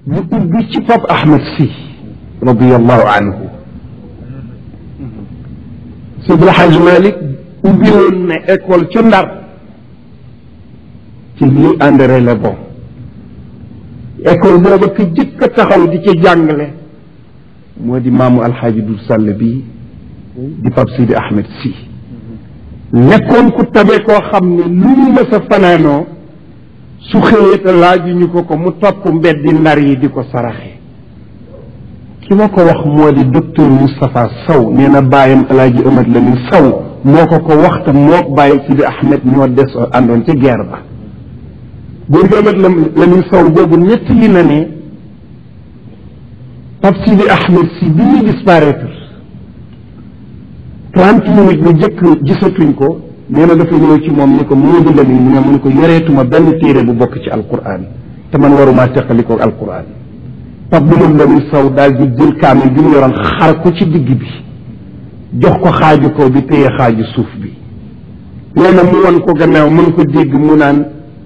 mu ubbi ci Pape Ahmed Sy radiallahu anhu Seydi El Hadj Malick ubbi woon ne école ca Ndar ci lii André Le Bon école booba ka jëkk a taxaw di ca jàngale moo di maamu alxaaji Dul Sall bi di Pape Seydi Ahmed Sy nekkoon ku tabe koo xam ne lu mu mës a fanaanoo su xëyee te laajuñu ko ko mu topp mbeddi ndar yi di ko saraxe ki ma ko wax moo di docteur Moustapha Sow nee na bàyyam alaaji Amat Lamin Sow moo ko ko wax te moo bàyyi Sidi Ahmed ñoo des àndoon ci guerre ba góor gi Amat Lamin Sow boobu ñett li na ne Pape Sidi Ahmed si bi muy disparaître trente minutes lu jëkk gisatuñ ko nee na dafa ñëw ci moom ni ko Moodu Lamin mu ne mu ne ko yoreetuma benn téere bu bokk ci alquran te man waruma teqali ko alquran Pape Moodu Lamin Sow daal di jël kaamil bi mu yoroon xar ko ci digg bi jox ko xaaju kaw bi téye xaaju suuf bi nee na mu won ko gannaaw mën ko dégg mu naan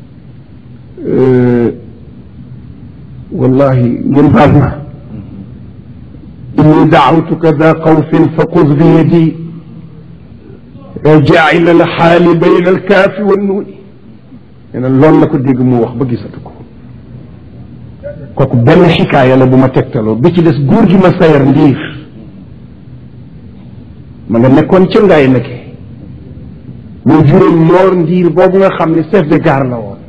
wallahi ngeen baal ma inni daawtuka da xawfin fa xuz bi yadi jaacil alxaali bayna alkaafi wannuuni nee na loolu la ko dégg mu wax ba gisatu ko kooku benn xikaaya la bu ma tegtaloo bi ci des góor gi ma sayar ndiir ma nga nekkoon ca ngaay nekke mu juróom moor ndiir boobu nga xam ne chef de gare la woon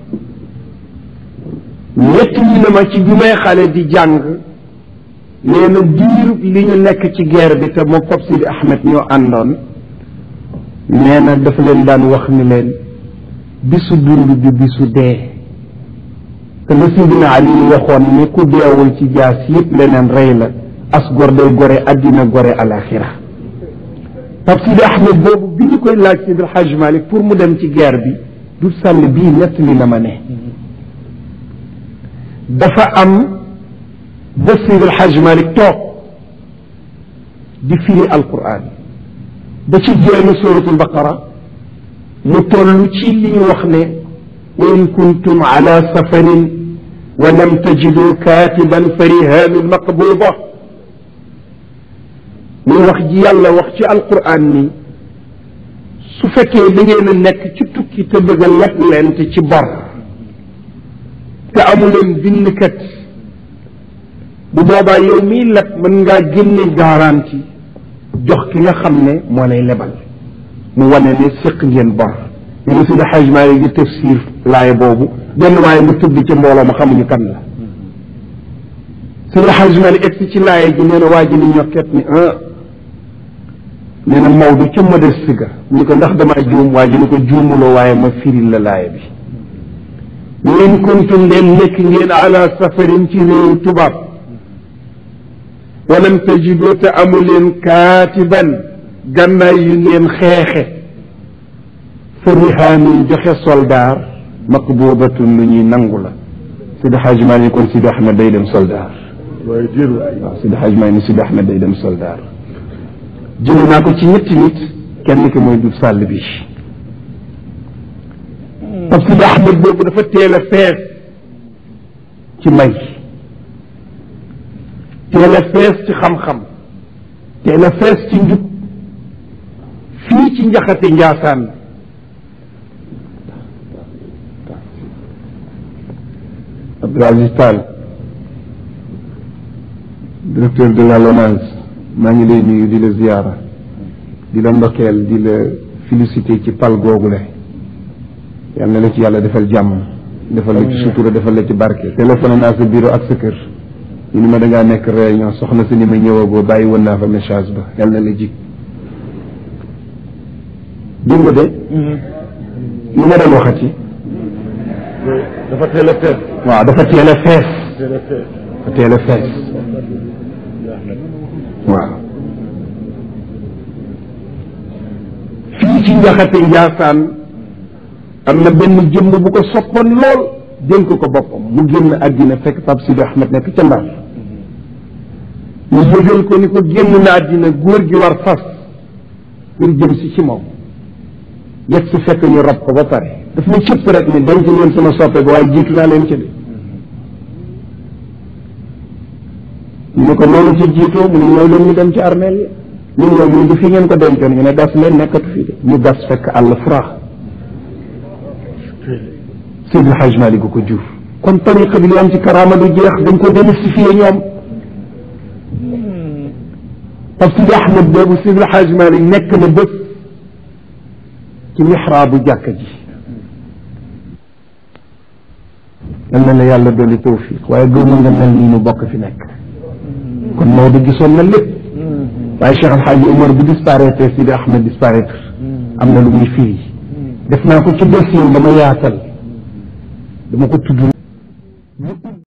ñett ñi na ma ci bi may xale di jàng nee na diir li ñu nekk ci guerre bi te moo Pape Sidi Ahmed ñoo àndoon nee na dafa leen daan wax ni leen bisu dund bi bisu dee te la Sidina Ali waxoon ni ku deewul ci jaas yëpp leneen rey la as gor day gore addina gore alaxira Pape Sidi Ahmed boobu bi ñu koy laaj Sidi Hajj Malik pour mu dem ci guerre bi du sàll bii nett li na ma ne dafa am ba Sidi Hajj Malik toog di firi alquran ba ci jéem suratul baqara mu toll ci li ñu wax ne wa in kuntum ala safarin wa lam tajidu katiban fa rihanun maqbuda muy wax ji yàlla wax ci alquran ni su fekkee da ngeen a nekk ci tukki te bëgg a leb leen te ci bor te amuleen bindkat bu boobaa yow miy leb mën ngaa génne garantie jox ki nga xam ne moo lay lebal mu wane ne séq ngeen bor ñu ne Seydi Hajj Maalik di tafsir laay boobu benn waaye mu tëdd ci mbooloo ma xamuñu kan la Seydi Hajj Maalik egsi ci laay ji nee na waa ji ni ñokket ni ah nee na Maodo ca modeste ga ñu ko ndax damaa juum waa ji ni ko juumuloo waaye ma firil la laay bi in kuntum leen nekk ngeen ala safarin ci réew tubaab walam tajidu te amu leen kaatiban gànnaay yu ngeen xeexe fa rihaanin joxe soldaar maqbuudatun lu ñuy nangu la Sidi Xaaj maa ni kon Sidi Ahmed day dem soldaar waaye jër waaw Sidi Xaaj maa ni Sidi Ahmed day dem soldaar jëlee naa ko ci ñetti nit kenn ki mooy du sàll bi parce que Sidi Ahmed boobu dafa teel a fees ci may teel a fees ci xam-xam teel a fees ci njub fii ci njaxate njaasaan Abdou Aziz Tall directeur de la LONASE maa ngi lay nuyu di la ziyaara di la ndokkeel di la félicité ci pal googule yal na la ci yàlla defal jàmm defal la ci sutura defal la ci barke téléphoné naa sa bureau ak sa kër ñu ni ma dangaa nekk réunion soxna si ni ma ñëwagoo bàyyi woon naa fa message ba yal na la jig dégg nga de lu ma doon waxati dafa teel a fees waaw dafa teel a fees teel a fees dafa teel a fees waaw fii ci njaxate njaasaan am na benn jëmm bu ko soppoon lool dénk ko boppam mu génn àddina fekk Pape Sidi Ahmed nekk ca Ndar mu yëgal ko ni ko génn na àddina góor gi war fas pour jëm si ci moom yegg si fekk ñu rob ko ba pare daf ma cëpp rek ni denc leen sama soppe bi waaye jiitu naa leen ci de ñu ne ko noonu ci jiitoo mu ne ñëw leen ñu dem ci armeel yi ñun ñoom ñu du fi ngeen ko dencoon ñu ne gas leen nekkatu fi de ñu gas fekk àll furaax Seydil Hadj Malick ko jur kon tariqa bi li am ci karaama du jeex dañ ko démystifier ñoom parce que Ahmed boobu Seydil Hadj Malick nekk na bés ci mihraabu jàkka ji yal na la yàlla dolli tawfiq waaye gëmu nga mel nii nu bokk fi nekk kon Maodo gisoon na lépp waaye Cheikh Al Hadj Omar bu disparaître Sidi Ahmed disparaître am na lu muy firi def naa ko ci dossier dama yaatal dama ko tudd